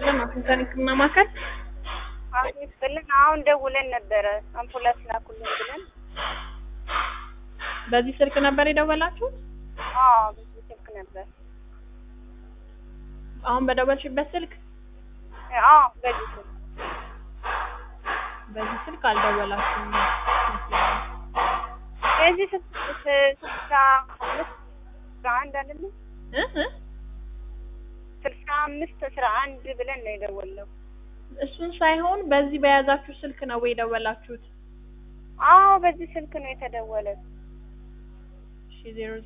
ይስጥልን። አፍንጫን ህክምና ማዕከል አሁን ይስጥልን። አሁን ደውለን ነበረ አምቡላንስ ላኩልን ብለን። በዚህ ስልክ ነበር የደወላችሁት? አዎ በዚህ ስልክ ነበር። አሁን በደወልሽበት ስልክ? አዎ በዚህ ስልክ በዚህ ስልክ አልደወላችሁም ይመስለኛል። የዚህ ስልሳ አምስት አስራ አንድ አይደለም እ እ ስልሳ አምስት አስራ አንድ ብለን ነው የደወልነው። እሱን ሳይሆን በዚህ በያዛችሁ ስልክ ነው ወይ የደወላችሁት? አዎ በዚህ ስልክ ነው የተደወለ። እሺ ዜሮ